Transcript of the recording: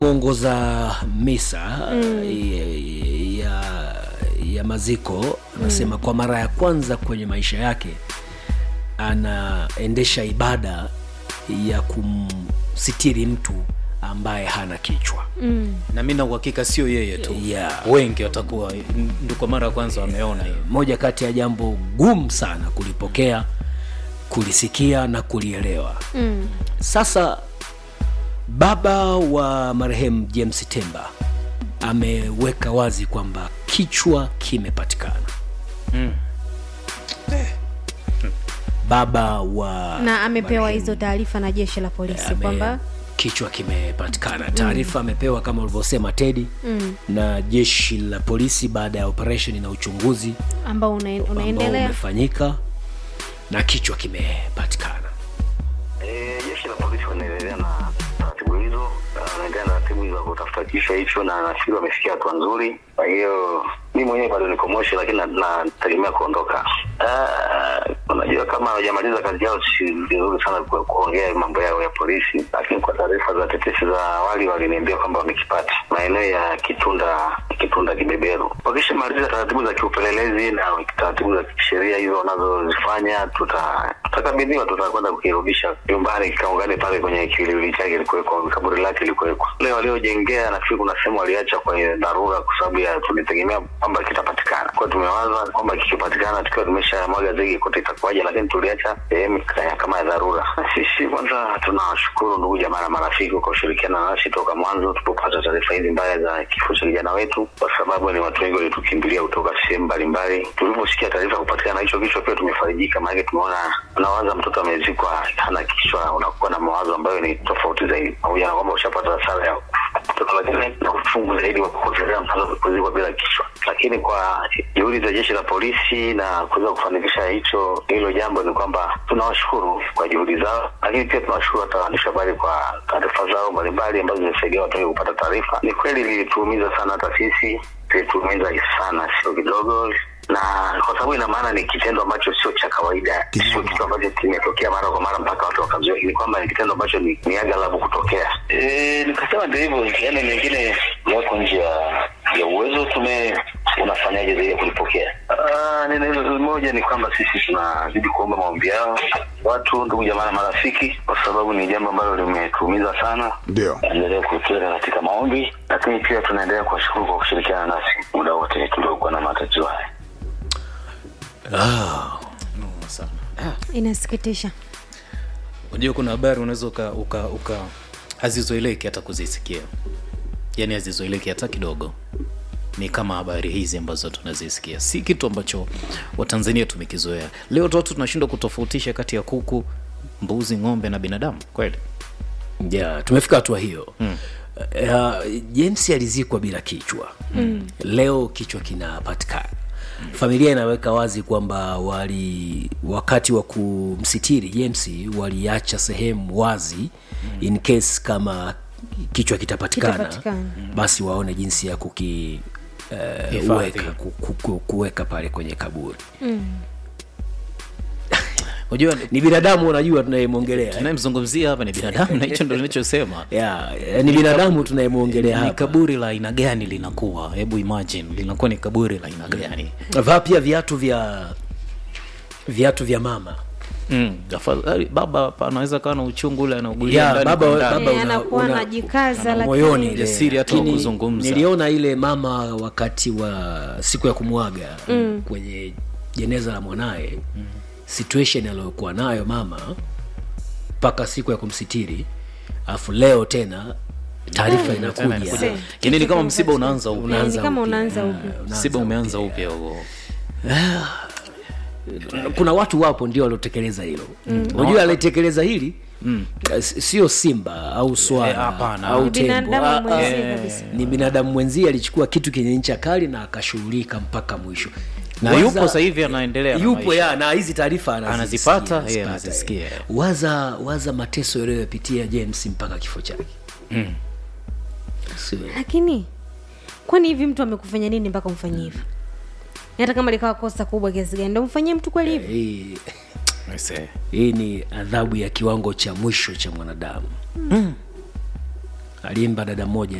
mwongoza misa mm. ya, ya, ya maziko anasema mm. kwa mara ya kwanza kwenye maisha yake anaendesha ibada ya kumsitiri mtu ambaye hana kichwa mm. na mi na uhakika sio yeye tu Yeah. wengi watakuwa ndo kwa mara ya kwanza wameona hiyo moja kati ya jambo gumu sana kulipokea kulisikia na kulielewa Mm. sasa baba wa marehemu james temba ameweka wazi kwamba kichwa kimepatikana Mm. baba wa na amepewa marehemu hizo taarifa na jeshi la polisi ame- kwamba kichwa kimepatikana taarifa amepewa kama ulivyosema tedi mm, na jeshi la polisi baada ya operesheni na uchunguzi ambao una, ambao unaendelea umefanyika na kichwa kimepatikana Eh, jeshi la polisi wanaendelea na taratibu hizo, na wanaendelea na taratibu hizo za kutafuta kichwa hicho, na nafikiri wamefikia hatua nzuri. Kwa hiyo mi mwenyewe bado niko Moshi, lakini na- nategemea kuondoka. Ah, Unajua, kama hawajamaliza kazi yao, si vizuri sana ku- kuongea mambo yao ya polisi, lakini kwa taarifa za tetesi za awali waliniambia kwamba wamekipata maeneo ya Kitunda Kitunda Kibeberu. Wakishamaliza taratibu za kiupelelezi na taratibu za kisheria hizo wanazozifanya, tuta tutakabidhiwa, tutakwenda kukirudisha nyumbani kikaungane pale kwenye kilili chake ilikuwekwa, kaburi lake ilikuwekwa. Wale waliojengea, nafikiri kuna sehemu waliacha kwenye dharura, kwa sababu ya tulitegemea kwamba kitapatikana. Kwa hiyo tumewaza kwamba kikipatikana, tukiwa tumesha mwaga zege kote itakuwaje, lakini tuliacha sehemu kaya- kama ya dharura. Na Sisi kwanza tunawashukuru ndugu jamaa na marafiki kwa kushirikiana nasi toka mwanzo tulipopata taarifa hizi mbaya za kifo cha kijana wetu, kwa sababu ni watu wengi walitukimbilia kutoka sehemu mbalimbali. Tuliposikia taarifa ya kupatikana hicho kichwa, pia tumefarijika, maanake tumeona unawaza mtoto amezikwa hana kichwa, unakuwa na mawazo ambayo ni tofauti zaidi, pamoja na kwamba ushapata hasara ya mtoto, lakini na ufungu zaidi wa kupotelea mtoto kuzikwa bila kichwa. Lakini kwa juhudi za jeshi la polisi na kuweza kufanikisha hicho hilo jambo, ni kwamba tunawashukuru kwa juhudi zao, lakini pia tunawashukuru hata waandishi wa habari kwa taarifa zao mbalimbali ambazo zimesaidia watu wengi kupata taarifa. Ni kweli lilituumiza sana hata sisi, lilituumiza sana, sio kidogo na kwa sababu ina maana ni kitendo ambacho sio cha kawaida, sio kitu ambacho kimetokea mara kwa mara mpaka watu wakazoea. Ni kwamba ni kitendo ambacho ni, ni aghalabu kutokea. E, nikasema ndio hivyo, yani mengine yako nje ya ya uwezo. Tume unafanyaje zaidi ya kulipokea? Ah, neno moja ni kwamba sisi tunazidi kuomba maombi yao watu, ndugu jamaa na marafiki, kwa sababu ni jambo ambalo limetuumiza sana Ndio. endelea kutuweka katika maombi, lakini pia tunaendelea kuwashukuru kwa kushirikiana nasi muda wote tuliokuwa na matatizo haya. sana inasikitisha unajua kuna habari unaweza uka, uka, uka hazizoeleki hata kuzisikia yaani hazizoeleki hata kidogo ni kama habari hizi ambazo tunazisikia si kitu ambacho watanzania tumekizoea leo tu watu tunashindwa kutofautisha kati ya kuku mbuzi ng'ombe na binadamu kweli yeah, tumefika hatua hiyo mm. uh, james alizikwa bila kichwa mm. leo kichwa kinapatikana familia inaweka wazi kwamba wali wakati wa kumsitiri james waliacha sehemu wazi in case kama kichwa kitapatikana Kitapatikana. basi waone jinsi ya kuki uh, Hifadhi. weka, ku, ku, ku, kuweka pale kwenye kaburi unajua ni binadamu unajua tunayemwongelea eh? tunayemzungumzia hapa ni binadamu na hicho ndo linachosema yeah, ni binadamu tunayemwongelea ni hapa kaburi la aina gani linakuwa hebu imagine linakuwa ni kaburi la aina gani vaa pia viatu vya viatu vya mama mm. afadhali baba hapa anaweza kawa na uchungu ule anaugulia ya ndani baba, kwa ndani. baba Eh, una, anakuwa una, anajikaza, ana lakini- moyoni ile. Jasiri hata wa Lakini kuzungumza. niliona ile mama wakati wa siku ya kumwaga mm. kwenye jeneza la mwanaye mm. situation aliyokuwa nayo mama mpaka siku ya kumsitiri alafu leo tena taarifa Tena inakuja inakuja. Yaani ni kama msiba unaanza upya Eh, ni kama upya. unaanza upya msiba umeanza upya huo kuna watu wapo ndio waliotekeleza hilo unajua alitekeleza hili mm. sio simba au Eh, swala hapana. au Ni tembo binadamu Ah, ah. mwenzie kabisa ni binadamu mwenzie alichukua kitu kenye ncha kali na akashughulika mpaka mwisho na Waza- yupo sasa hivi anaendelea na yupo maisha. ya na hizi taarifa anazisikia, Anazipata, anazipata, yeye anazisikia. eh. waza waza mateso yaliyopitia james mpaka kifo chake Mm. Sio. lakini kwani hivi mtu amekufanya nini mpaka umfanyie hivyo hata kama likawa kosa kubwa kiasi gani ndo mfanyie mtu kweli hivyo hii I say. hii ni adhabu ya kiwango cha mwisho cha mwanadamu aliimba dada mmoja